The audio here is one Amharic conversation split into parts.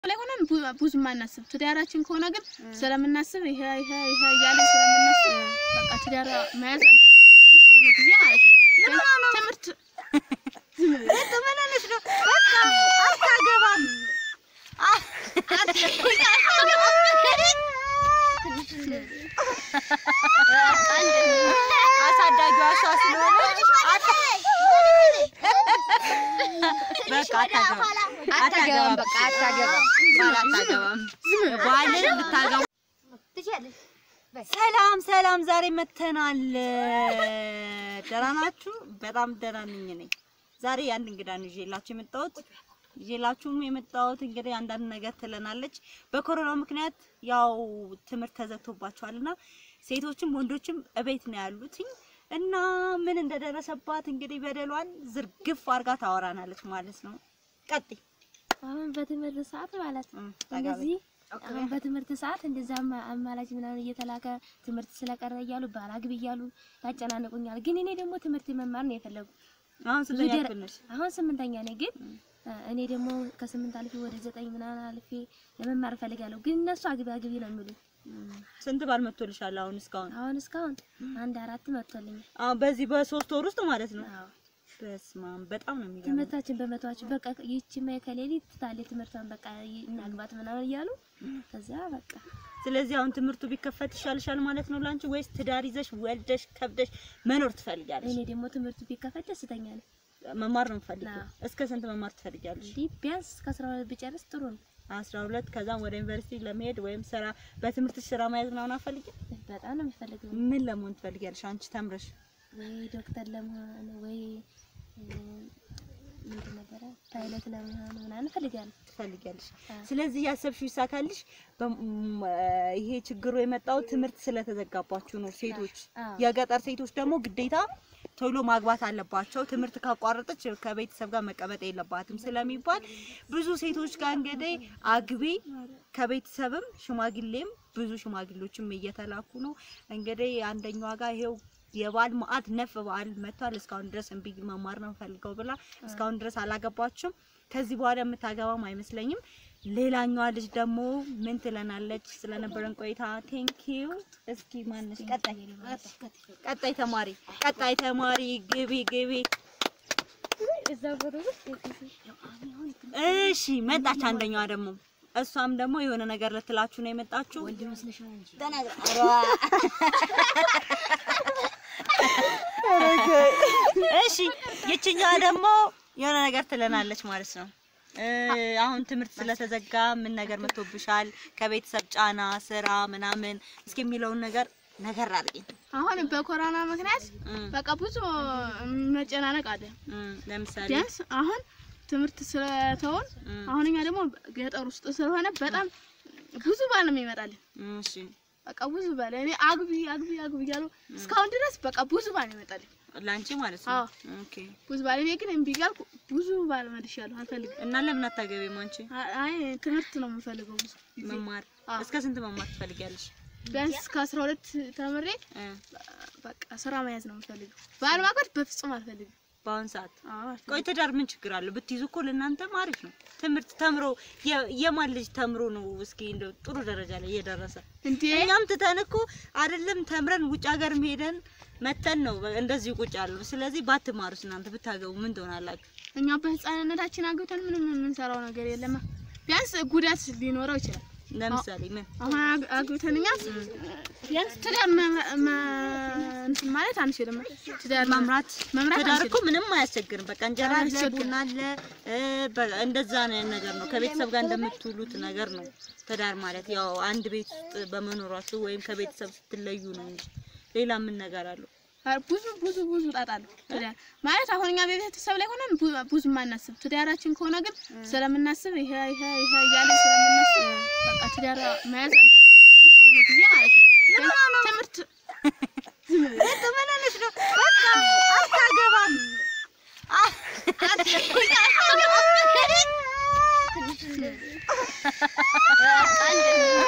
ላይ ሆነን ብዙ- ብዙም አናስብ። ትዳራችን ከሆነ ግን ስለምናስብ ይሄ ይሄ ይሄ እያለ ስለምናስብ በቃ ትዳር መያዝ አንፈልግም በአሁኑ ጊዜ ማለት ነው። ትምህርት ተመላለሽ ነው በቃ አታገባም። አሳዳጊዋ እሷ ስለሆነች በቃ አታገባም አታገባም በቃ አታገባም ባል አታገባም ባልን ብታገባ ሰላም ሰላም፣ ዛሬ መተናል። ደህና ናችሁ? በጣም ደህና ነኝ ነኝ። ዛሬ አንድ እንግዳ ነው ይዤላችሁ የመጣሁት። ይዤላችሁም የመጣሁት እንግዲህ አንዳንድ ነገር ትለናለች። በኮሮና ምክንያት ያው ትምህርት ተዘግቶባቸዋልና ሴቶችም ወንዶችም እቤት ነው ያሉትኝ እና ምን እንደደረሰባት እንግዲህ በደሏን ዝርግፍ አድርጋ ታወራናለች ማለት ነው። ቀጥይ። አሁን በትምህርት ሰዓት ማለት ነው እም፣ ጠጋ በይ። እንደዚህ አሁን በትምህርት ሰዓት እንደዛ አማ- አማላጅ ምናምን እየተላከ ትምህርት ስለቀረ እያሉ ባላግብ እያሉ ያጨናንቁኛል። ግን እኔ ደግሞ ትምህርት መማር ነው የፈለጉ። አሁን ስንተኛ ዙደር- ክፍል ነሽ? አሁን ስምንተኛ ነኝ። ግን እኔ ደግሞ ከስምንት አልፌ ወደ ዘጠኝ ምናምን አልፌ ለመማር እፈልጋለሁ። ግን እነሱ አግቢ አግቢ ነው የሚሉኝ። ስንት ባል መጥቶልሻል አሁን እስካሁን? አሁን እስካሁን አንድ አራት መጥቶልኛል። አሁን በዚህ በሶስት ወር ውስጥ ማለት ነው። አዎ በስመ አብ በጣም ነው የሚገርመው። ትምህርታችን በመተዋችን በቃ ይቺማ ከሌሊት ታለ ትምህርቷን በቃ እናግባት ምናምን እያሉ ከዛ በቃ ስለዚህ አሁን ትምህርቱ ቢከፈት ይሻልሻል ማለት ነው ላንቺ፣ ወይስ ትዳር ይዘሽ ወልደሽ ከብደሽ መኖር ትፈልጊያለሽ? እኔ ደግሞ ትምህርቱ ቢከፈት ደስተኛ ነኝ። መማር ነው የምፈልጊው። አዎ። እስከ ስንት መማር ትፈልጊያለሽ? እንዲህ ቢያንስ እስከ አስራ ሁለት ብጨርስ ጥሩ ነው። 12 ከዛም ወደ ዩኒቨርሲቲ ለመሄድ ወይም ስራ በትምህርትሽ ስራ መያዝ ምናምን አትፈልጊም? በጣም ነው የሚፈልገው ምን ለመሆን ትፈልጊያለሽ አንቺ ተምረሽ? ወይ ዶክተር ለመሆን ወይ እም፣ ምንድን ነበረ ፓይለት ለመሆን ምናምን እፈልጋለሁ። ትፈልጊያለሽ። አዎ። ስለዚህ ያሰብሽው ይሳካልሽ። በም- እ ይሄ ችግሩ የመጣው ትምህርት ስለተዘጋባችሁ ነው። ሴቶች አዎ። የገጠር ሴቶች ደግሞ ግዴታ ቶሎ ማግባት አለባቸው። ትምህርት ካቋረጠች ከቤተሰብ ጋር መቀመጥ የለባትም ስለሚባል ብዙ ሴቶች ጋር እንግዲህ አግቢ ከቤተሰብም ሽማግሌም ብዙ ሽማግሌዎችም እየተላኩ ነው። እንግዲህ አንደኛዋ ጋር ይሄው የባል ማአት ነፍ በዓል መጥቷል። እስካሁን ድረስ እምቢ መማር ነው ፈልገው ብላ እስካሁን ድረስ አላገባችም። ከዚህ በኋላ የምታገባም አይመስለኝም። ሌላኛዋ ልጅ ደግሞ ምን ትለናለች? ስለነበረን ቆይታ ቴንክ ዩ። እስኪ ማንሽ ቀጣይ ቀጣይ ተማሪ ቀጣይ ተማሪ ግቢ ግቢ። እሺ መጣች አንደኛዋ ደግሞ እሷም ደግሞ የሆነ ነገር ልትላችሁ ነው የመጣችሁ። እሺ ይችኛዋ ደግሞ የሆነ ነገር ትለናለች ማለት ነው። እ አሁን ትምህርት ስለተዘጋ ምን ነገር መጥቶብሻል? ከቤተሰብ ጫና፣ ስራ ምናምን እስኪ የሚለውን ነገር ነገር አድርጊ። አሁን በኮሮና ምክንያት እም፣ በቃ ብዙ መጨናነቅ አለ። እም፣ ለምሳሌ ቢያንስ አሁን ትምህርት ስለተውን እም፣ አሁን እኛ ደግሞ ገጠር ውስጥ ስለሆነ በጣም ብዙ ባል ነው የሚመጣልን። እም፣ እሺ በቃ ብዙ ባል እኔ አግቢ አግቢ አግቢ እያሉ እስካሁን ድረስ በቃ ብዙ ባል ነው ይመጣልኝ። ላንቺ ማለት ነው። አዎ። ኦኬ ብዙ ባል እኔ ግን እምቢ እያልኩ ብዙ ባል መልሻለሁ። አልፈልግም። እና ለምን አታገቢም አንቺ? አ- አይ ትምህርት ነው የምፈልገው ብዙ ጊዜ። መማር አዎ። እስከ ስንት መማር ትፈልጊያለሽ? ቢያንስ እስከ አስራ ሁለት ተምሬ እ በቃ ስራ መያዝ ነው የምፈልገው። ባል ማግባት በፍጹም አልፈልግም። በአሁን ሰዓት አዎ አልፈልግም። ቆይ ትዳር ምን ችግር አለው? ብትይዙ እኮ ለእናንተም አሪፍ ነው። ትምህርት ተምሮ የ- የማን ልጅ ተምሮ ነው እስኪ እንደው ጥሩ ደረጃ ላይ እየደረሰ እንዴ እኛም ትተን እኮ አይደለም ተምረን ውጭ ሀገር ሄደን መተን ነው እንደዚህ ቁጭ ያሉ። ስለዚህ ባትማሩስ እናንተ ብታገቡ ምን ትሆናላችሁ? እኛ በህፃንነታችን አግብተን ምንም የምንሰራው ነገር የለም። ቢያንስ ጉዳት ሊኖረው ይችላል። ለምሳሌ ምን አሁን አግ- አግብተን እኛ ቢያንስ ትዳር መ- መ- እንትን ማለት አንችልም። ትዳር መምራት መምራት ትዳር እኮ አንችልም። ምንም አያስቸግርም። በቃ እንጀራ አለ፣ አያስቸግርም። ቡና አለ፣ እ በ- እንደዛ ነው ነገር ነው። ከቤተሰብ ጋር እንደምትውሉት ነገር ነው ትዳር ማለት። ያው አንድ ቤት ውስጥ በመኖራችሁ ወይም ከቤተሰብ ስትለዩ ነው እንጂ ሌላ ምን ነገር አለው? ኧረ ብዙ ብዙ ብዙ ጣጣ አለው ትዳር ማለት አሁን እኛ በቤተሰብ ላይ ሆነን ብዙ- ብዙ ማናስብ። ትዳራችን ከሆነ ግን ስለምናስብ ይሄ ይሄ ይሄ እያለ ስለምናስብ በቃ ትዳር መያዝ አንፈልግም በአሁኑ ጊዜ ማለት ነው። ትምህርት ተመላለሽ ነው በቃ አታገባም።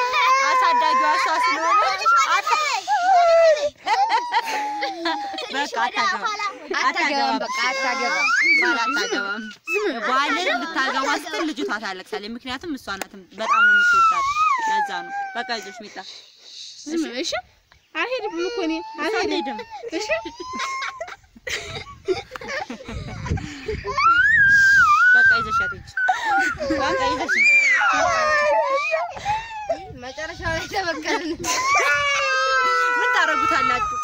አሳዳጊዋ እሷ ስለሆነች በቃ በቃ አታገባም አታገባም በቃ አታገባም ባል አታገባም ባልን ልታገባ ስትል ልጅቷ ታለቅሳለች ምክንያቱም እሷ ናት በጣም ነው የምትወዳት ለዛ ነው በቃ ይዞሽ ሚጣ ዝም በይ እሺ። አልሄድም እኮ እኔ አልሄድም እሺ። በቃ ይዘሻት ሂጂ በቃ ይዘሽ ሂጂ መጨረሻ ላይ ተበቀልን። ምን ታረጉታላችሁ?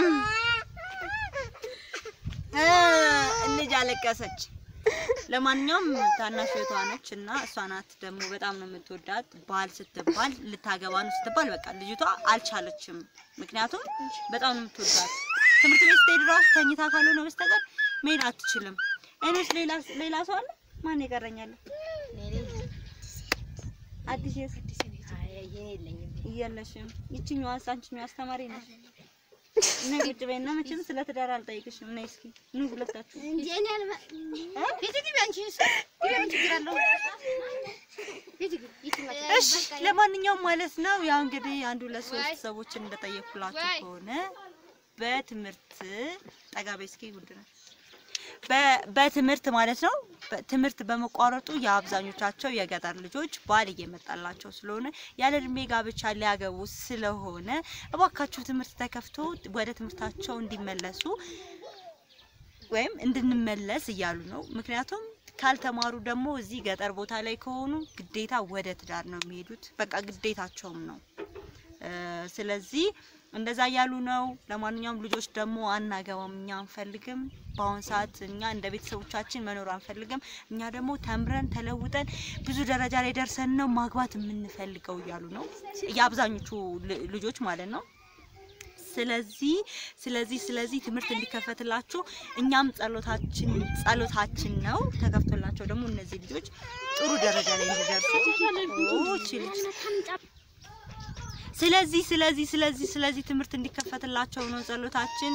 እ ልጅ አለቀሰች። ለማንኛውም ታናሽ እህቷ ነች እና እሷ ናት ደግሞ በጣም ነው የምትወዳት። ባል ስትባል ልታገባ ነው ስትባል በቃ ልጅቷ አልቻለችም። ምክንያቱም በጣም ነው የምትወዳት። ትምህርት ቤት ስትሄድ ራሱ ተኝታ ካልሆነ በስተቀር መሄድ አትችልም። እኔስ ሌላ ሌላ ሰው አለ? ማን ይቀረኛል? አዲስ የስ እያለሽም ይችኛዋስ አንቺኛዋ አስተማሪ ነሽ። ነይ ቁጭ በይና መቼም ስለ ትዳር አልጠይቅሽም። ነይ እስኪ ኑ ሁለታችሁ። እሺ ለማንኛውም ማለት ነው ያው እንግዲህ አንድ ሁለት ሶስት ሰዎችን እንደጠየኩላችሁ ከሆነ በትምህርት ጠጋቤ እስኪ ጉድ ነው በ- በትምህርት ማለት ነው በትምህርት በመቋረጡ የአብዛኞቻቸው የገጠር ልጆች ባል እየመጣላቸው ስለሆነ ያለ እድሜ ጋብቻ ሊያገቡ ስለሆነ እባካችሁ ትምህርት ተከፍቶ ወደ ትምህርታቸው እንዲመለሱ ወይም እንድንመለስ እያሉ ነው። ምክንያቱም ካልተማሩ ደግሞ እዚህ ገጠር ቦታ ላይ ከሆኑ ግዴታ ወደ ትዳር ነው የሚሄዱት። በቃ ግዴታቸውም ነው። እ ስለዚህ እንደዛ እያሉ ነው። ለማንኛውም ልጆች ደግሞ አናገባም፣ እኛ አንፈልግም። በአሁን ሰዓት እኛ እንደ ቤተሰቦቻችን መኖር አንፈልግም። እኛ ደግሞ ተምረን ተለውጠን ብዙ ደረጃ ላይ ደርሰን ነው ማግባት የምንፈልገው እያሉ ነው የአብዛኞቹ ል- ልጆች ማለት ነው። ስለዚህ ስለዚህ ስለዚህ ትምህርት እንዲከፈትላችሁ እኛም ጸሎታችን ጸሎታችን ነው። ተከፍቶላቸው ደግሞ እነዚህ ልጆች ጥሩ ደረጃ ላይ እንዲደርሱ ኦ፣ እቺ ልጅ ስለዚህ ስለዚህ ስለዚህ ስለዚህ ትምህርት እንዲከፈትላቸው ነው ጸሎታችን።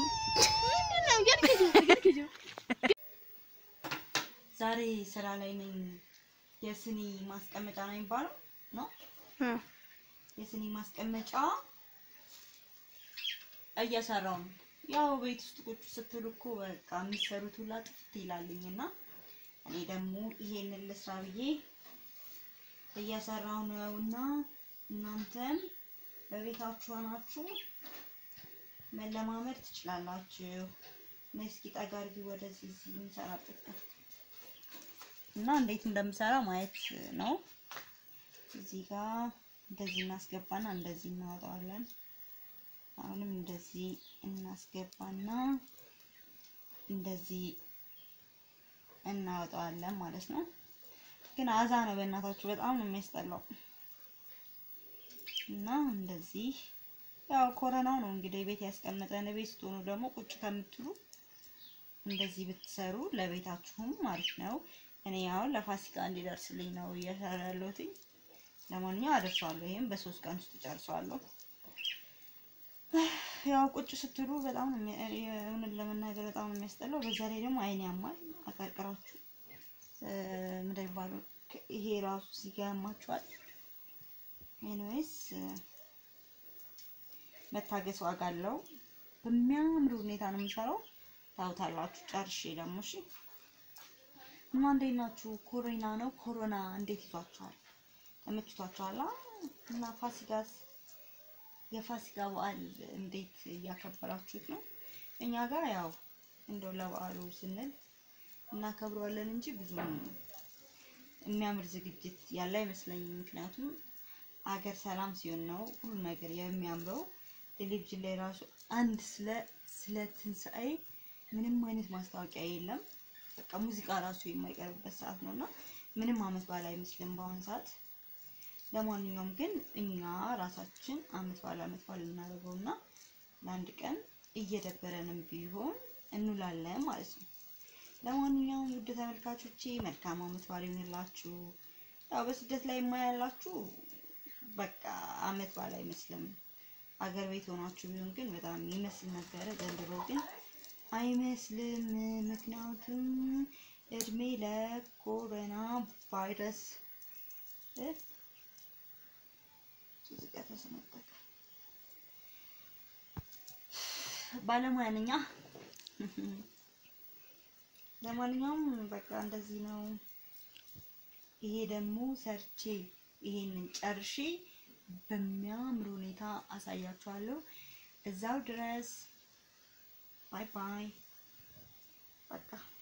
ዛሬ ስራ ላይ ነኝ። የስኒ ማስቀመጫ ነው የሚባለው ነው የስኒ ማስቀመጫ እየሰራው ነው። ያው ቤት ውስጥ ቁጭ ስትሉ እኮ በቃ የሚሰሩት ሁላ ጥፍት ይላልኝ እና እኔ ደግሞ ይሄንን ልስራ ብዬ እየሰራው ነው እና እናንተም በቤታችሁ ሆናችሁ መለማመድ ትችላላችሁ። ነይ እስኪ ጠጋ አድርጊ ወደዚህ እዚህ የምሰራበት ጋር እና እንዴት እንደምሰራ ማየት ነው። እዚህ ጋር እንደዚህ እናስገባና እንደዚህ እናወጣዋለን። አሁንም እንደዚህ እናስገባና እንደዚህ እናወጣዋለን ማለት ነው። ግን አዛ ነው በእናታችሁ በጣም ነው የሚያስጠላው። እና እንደዚህ ያው ኮረናው ነው እንግዲህ ቤት ያስቀመጠን። ቤት ስትሆኑ ደግሞ ቁጭ ከምትሉ እንደዚህ ብትሰሩ ለቤታችሁም ማለት ነው። እኔ አሁን ለፋሲካ እንዲደርስልኝ ነው እየሰራ ያለሁት። ለማንኛውም አደርሰዋለሁ። ይሄም በሶስት ቀን ውስጥ ጨርሰዋለሁ። ያው ቁጭ ስትሉ በጣም ነው የሚያ- እውነት ለመናገር በጣም ነው የሚያስጠላው። በዛ ላይ ደግሞ አይን ያማል። አቀርቅራችሁ እ፣ ምንድን ነው የሚባለው? ከ- ይሄ ራሱ እዚህ ጋር ያማችኋል። ኤኒዌይስ መታገስ ዋጋ አለው። በሚያምር ሁኔታ ነው የምሰራው። ታውታላችሁ። ጨርሼ ደግሞ እሺ። እና እንዴት ናችሁ? ኮሮና ነው ኮሮና እንዴት ይዟችኋል? ተመችቷችኋል? አ? እና ፋሲካስ የፋሲካ በዓል እንዴት እያከበራችሁት ነው? እኛ ጋር ያው እንደው ለበዓሉ ስንል እናከብረዋለን እንጂ ብዙም የሚያምር ዝግጅት ያለ አይመስለኝም። ምክንያቱም አገር ሰላም ሲሆን ነው ሁሉ ነገር የሚያምረው። ቴሌቪዥን ላይ ራሱ አንድ ስለ ስለ ትንሣኤ ምንም አይነት ማስታወቂያ የለም። በቃ ሙዚቃ ራሱ የማይቀርብበት ሰዓት ነው እና ምንም አመት በዓል አይመስልም በአሁኑ ሰዓት። ለማንኛውም ግን እኛ ራሳችን አመት በዓል አመት በዓል እናደርገውና ለአንድ ቀን እየደበረንም ቢሆን እንውላለን ማለት ነው። ለማንኛውም ውድ ተመልካቾቼ መልካም አመት በዓል ይሁንላችሁ። ያው በስደት ላይ የማያላችሁ በቃ አመት በዓል አይመስልም። አገር ቤት ሆናችሁ ቢሆን ግን በጣም ይመስል ነበረ። ዘንድሮ ግን አይመስልም። ምክንያቱም እድሜ ለኮሮና ቫይረስ እ እዚህ ጋር ተሰነጠቀ። ባለሙያ ነኝ። ለማንኛውም በቃ እንደዚህ ነው። ይሄ ደግሞ ሰርቼ ይሄንን ጨርሼ በሚያምር ሁኔታ አሳያችኋለሁ። እዛው ድረስ ባይ ባይ። በቃ